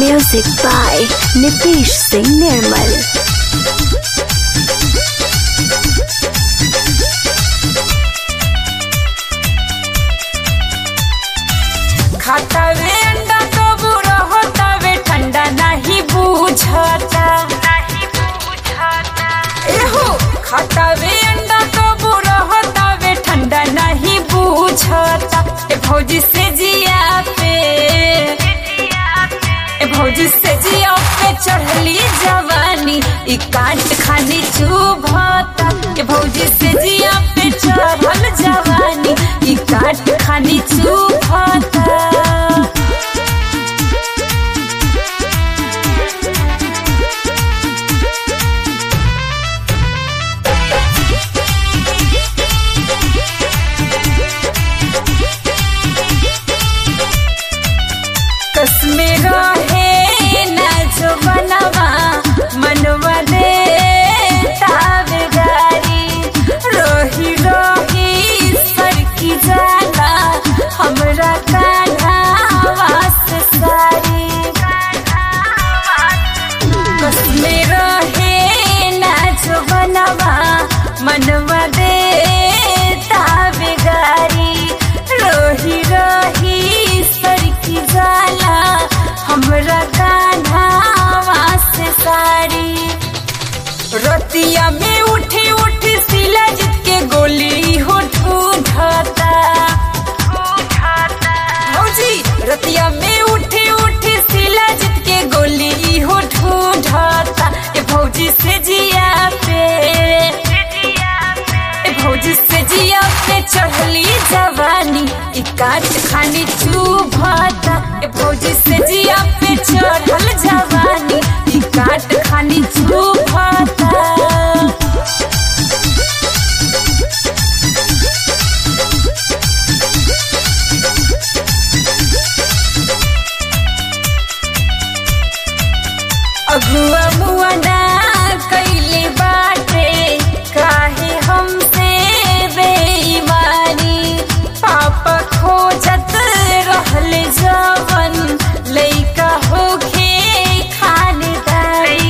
Music by Nitish Singh Nirmal. खातावे अंडा तो बुरा होतावे ठंडा नहीं बूझता एहो खातावे अंडा तो बुरा होतावे ठंडा नहीं बूझता ए भौजी से जिया पे ए भौजी से जिया पे चढ़ली जवानी ई काट खानी चुभता ए भौजी से जिया पे चढ़ल जवानी ई काट खानी चुभता कसमे रहे ना जो बनवा मनवा दे तावेदारी रोही रोही सर की जाला हमरा कान्हा वास सारी कसमे रहे ना जो बनवा मनवा दे तावेदारी रोही रोही सर की जाला हमरा कान्हा वास सारी रतिया में उठी उठी सिला जित के गोली हो ढूंढता भौजी रतिया में उठी उठी सिला जित के गोली हो ढूंढता ए भौजी से जिया पे ए भौजी से जिया पे चढ़ली जवानी ई काट खानी चुभता ए भौजी से जिया पे चढ़ल जवानी ई काट खानी चुभता अगुआ मुआ ना कैले बाटे काहे हमसे बेईमानी पापा खोजत रहल जवन लइका होखे खानदानी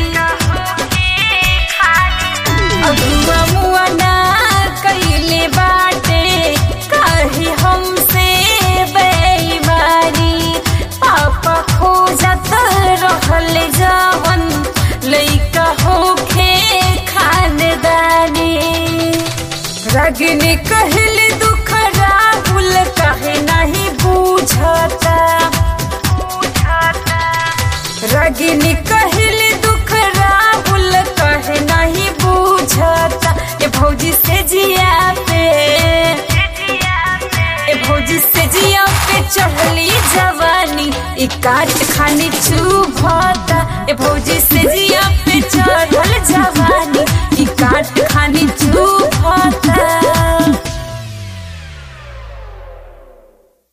अगुआ मुआ ना कैले बाटे काहे हमसे बेईमानी पापा खोजत रहल जवन लइका होखे खानदानी रगने कहल दुख राहुल कहे नहीं बूझता रगनी कहल दुख राहुल कहे नहीं बूझता ए भौजी से जिया पे ए भौजी से जिया पे चढ़ली जवानी ई काट खानी चुभता ए भौजी से जिया